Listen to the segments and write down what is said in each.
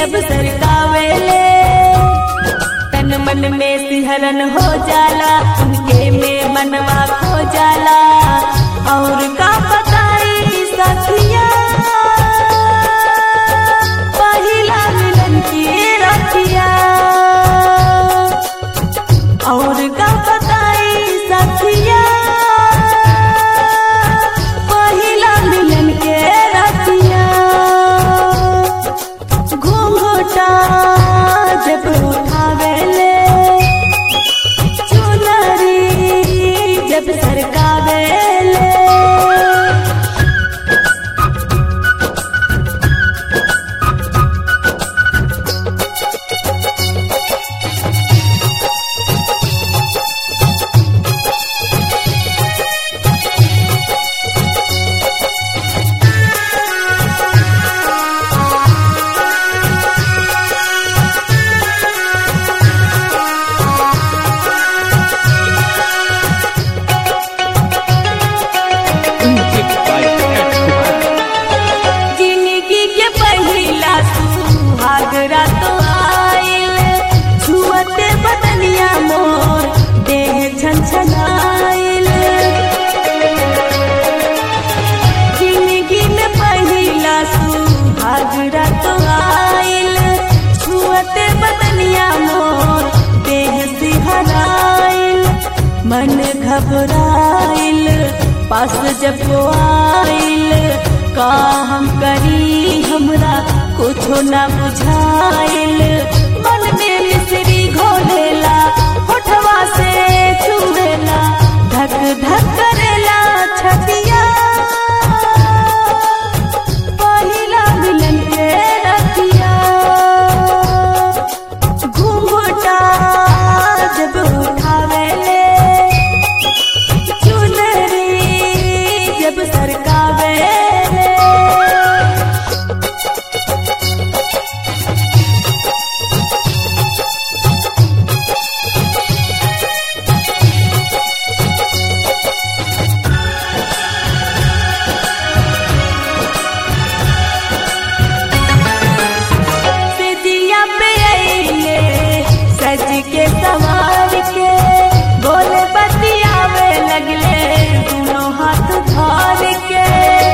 जब सरकावेले तन मन में सिहरन हो जाला उनके में मनवा खो जाला और का बताई सखिया पहिला मिलन की रखिया और का बताई सखिया पहिला मिलन के रखिया घूंघटा जब उठावेले चुनरी जब सरकावेले Music by Ed Kumar. जिंदगी के पहिला सुहाग रात आइल छुअते बदनिया मोर देह छनछनाइल जिंदगी में पहिला सुहाग रात आइल छुअते बदनिया मोर देह सिहराइल मन घबराइल पास जब वो आइल का हम करी हमरा कुछो ना बुझाइल मन में मिश्री घोलेला होठवा से छुएला धक धक करेला छतिया पहिला मिलन के रतिया घूंघटा जब उठावेले चुनरी जब सरकावेले सिजिया पे आइले सज के सवार के बोले बतियावे लगले दोनों हाथ धर के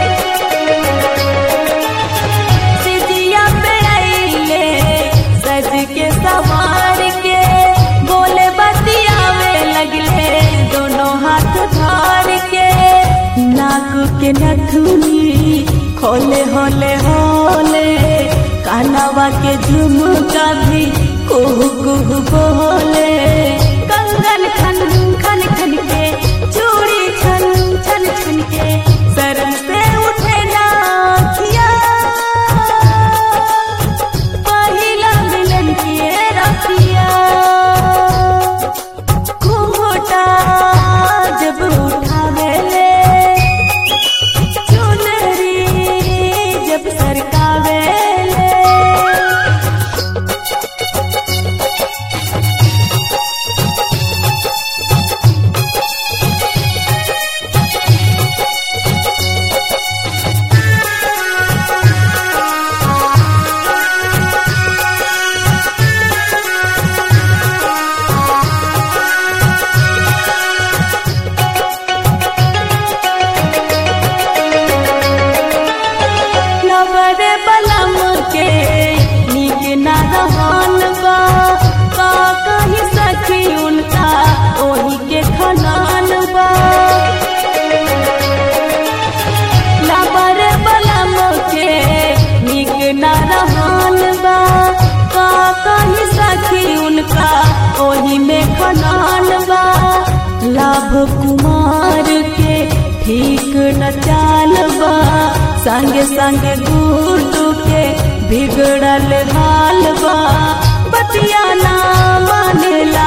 सिजिया पे आइले सज के सवार के बोले बतियावे लगले दोनों हाथ धर के नाक के नथुनी खोले होले होले कानवा के झुमका भी कुहू कुहू बोले कंगन खन खन खन के चूड़ी छन छन छन के शरण से उठे नाथिया पहिला मिलन के रतिया घूंघटा जब उठावेले चुनरी जब सरकावेले नवर बलम के नीक न रहन बा का कही सखी उनका ओही के खनान बा नवर बलम के नीक न रहन बा का कही सखी उनका ओही में खनान बा लाभ कुमार के ठीक न चाल बा संगे संगे गुरु के बिगड़ल हाल बा बतिया ना मानेला